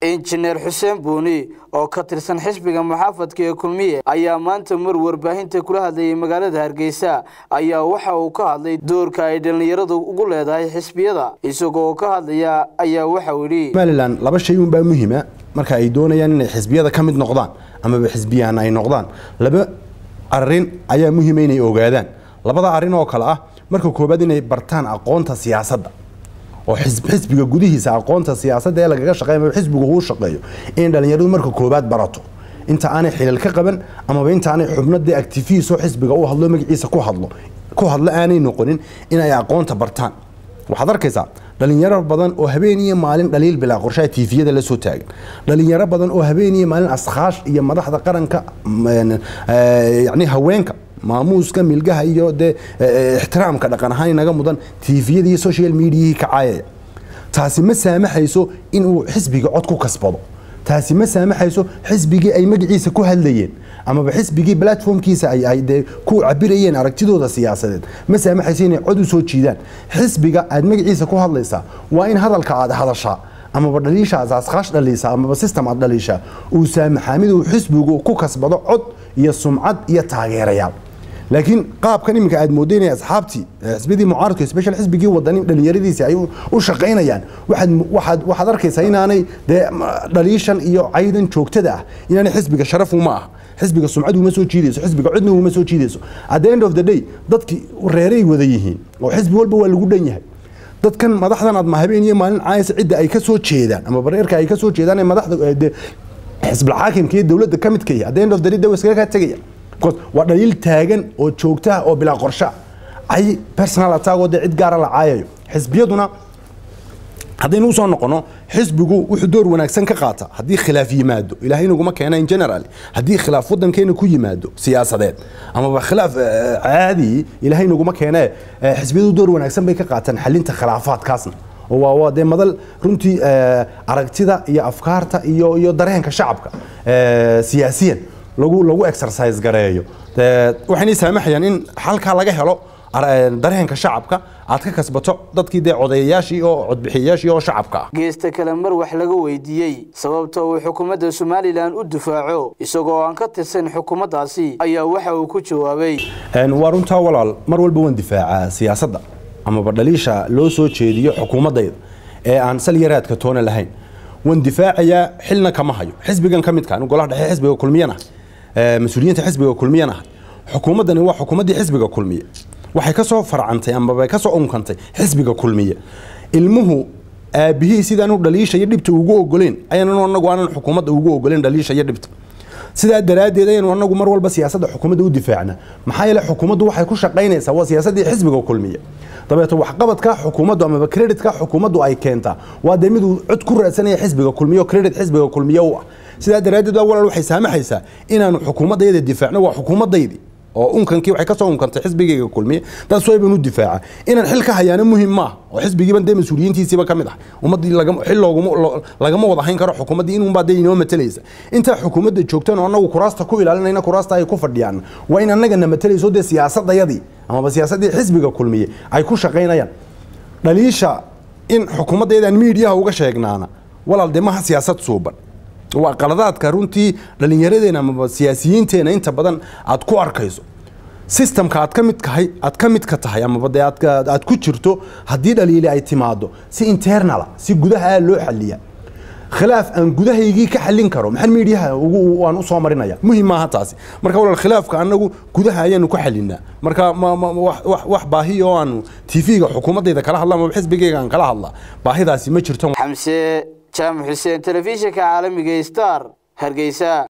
injineer xuseen buuni oo ka tirsan xisbiga muxaafadka ee kulmiye ayaa maanta mar warbaahinta kula hadlayay magaalada hargeysa ayaa waxa uu ka hadlay doorka ay dhallinyaradu ugu leedahay xisbiyada isagoo ka hadlaya ayaa waxauu yidhi somalilan laba shay unbaa muhiima marka ay doonayaan inay xisbiyada ka mid noqdaan amaba xisbiyaan ay noqdaan laba arin ayaa muhiima inay ogaadaan labada arin oo kale ah marka koobaad inay bartaan aqoonta siyaasadda oo xisbiga gudihiisa aqoonta siyaasadda ee lagaga shaqeeyo amaba xisbigu uu shaqeeyo in dhallinyaradu marka koobaad barato inta aanay xilal ka qaban amaba inta aanay xubnadii actifiisoo xisbiga u hadlo magaciisa ku hadlo ku hadlo aanay noqonin inay aqoonta bartaan waxaad arkaysaa dhalinyaro badan oo habeen iyo maalin dhaliil bilaa qorshaha tiifiyada la soo taagan dhalinyaro badan oo habeen iyo maalin askaash iyo madaxda qaranka yani haweenka maamuuska milgaha iyo dee ixtiraamka dhaqan ahaan inaga mudan tiifiyada iyo social mediahii ka caayaya taasi ma saamaxayso inuu xisbiga cod ku kasbado taasi ma saamaxayso xisbigii ay magaciisa ku hadlayeen amaba xisbigii platformkiisa ay de ku cabirayeen aragtidooda siyaasadeed ma saamaxayso inay cod u soo jiidaan xisbiga aad magaciisa ku hadlaysaa waa in hadalka aad hadashaa amaba dhaliisha aad askaash dhaliisa amaba system aad dhaliishaa uu saamaxaa mid uu xisbigu ku kasbado cod iyo sumcad iyo taageerayaal laakiin qaabkan iminka aad mooda inay asxaabtii xisbiyadii mucaaradka special xisbigii wadani dhalinyaradiisi ay u shaqaynayaan waxaad waxaad arkaysaa inaanay dee dhaliishan iyo caydan joogtada ah inaanay xisbiga sharaf uma ah xisbiga sumcad uma soo jiidayso xisbiga codna uma soo jiidayso at the end of the day dadkii reeray wada yihiin oo xisbi walba waa lagu dhan yahay dadkan madaxdan aad habeen iyo maalin caayasa cidda ay ka soo jeedaan ama bareerka ay ka soo jeedaan ee madaxda xisbil xaakimka iyo dowladda ka midka yahay at the end of the day dawa iskaga kaa tegaya waa dhaliil taagan oo joogtaha oo bilaa qorsha ay personal attack oo dee cid gaara la caayayo xisbiyaduna haddaynu usoo noqono xisbigu wuxuu door wanaagsan ka qaata haddii khilaaf yimaado ilaahay naguma keena in general haddii khilaaf wadankeena ku yimaado siyaasadeed amaba khilaaf caadi ilaahay naguma keene xisbiyadu door wanaagsan bay ka qaataan xalinta khilaafaadkaasna oo waa dee madal runtii aragtida iyo afkaarta iyo iyo dareenka shacabka siyaasiyan lagu lagu exercise gareeyo waxaynay saamaxayaan in halkaa laga helo dareenka shacabka aad ka kasbato dadkii dee codeeyayaashii oo codbixiyayaashii oo shacabka ah geesta kale mar wax laga weydiiyey sababta uu xukuumadda somalilan u difaaco isagoo aan ka tirsan xukuumaddaasi ayaa waxa uu ku jawaabay waa runtaa walaal mar walba waan difaacaa siyaasadda amaba dhaliisha loo soo jeediyo xukuumaddayda ee aan salyaraadka toona lahayn waan difaacayaa xilna kama hayo xisbigan ka midka golaha dhexe xisbiga kulmiyana mas-uuliyiinta xisbiga kulmiyana xukuumaddani waa xukuumaddii xisbiga kulmiye waxay ka soo farcantay amaba ka soo unkantay xisbiga kulmiye ilmuhu aabihii sidaanu dhaliisha iyo dhibta ugu ogoleen ayaanu anagu aanan xukuumadda ugu ogoleen dhaliisha iyo dhibta sidaa daraaddeed ayanu anagu mar walba siyaasadda xukuumadda u difaacna maxaa yeele xukuumaddu waxay ku shaqaynaysaa waa siyaasaddii xisbiga kulmiye dabeeto waxqabadka xukuumaddu amaba creditka xukuumaddu ay keentaa waa dee miduu cod ku raadsanaya xisbiga kulmiye oo credit xisbiga kulmiye u ah sidaa daraaddeed waa walaal waxay saamaxaysaa inaanu xukuumaddayda difaacno waa xukuumaddaydii oo unkankii waxay ka soo unkantay xisbigayga kulmiye taas way baan u difaaca inaan xil ka hayaana muhim maaha oo xisbigiiban dee mas-uuliyiintiisiiba ka mid ah ummaddii xil looguma lagama wada hayn karo xukuumaddii inuunbaa dee inoo matalaysa intaa xukuumadda joogtan oo annagu kuraasta ku ilaalinayna kuraasta ay ku fadhiyaan waa in annagana matalayso dee siyaasadayadii amaba siyaasaddii xisbiga kulmiye ay ku shaqaynayaan dhaliisha in xukuumaddaydaan miidiyaha uga sheegnaana walaal dee maha siyaasad suuban waa qaladaadka runtii dhallinyaradeena amaba siyaasiyiinteena inta badan aad ku arkayso sistamka aad ka midkahay aad ka midka tahay amaba dee aad ku jirto haddii dhaliili ay timaado si internala si gudaha loo xaliya khilaaf aan gudahaygii ka xallin karo maxaa miidiyaha waan u soo marinaya muhim maaha taasi marka walaal khilaafka annagu gudaha ayaanu ku xalinaa marka wax baahi oo aanu tv-ga xukuumaddayda kala hadla amaba xisbigayga aan kala hadla baahidaasi ma jirto xamse jaamac xuseen telefishinka caalamiga star hargeysa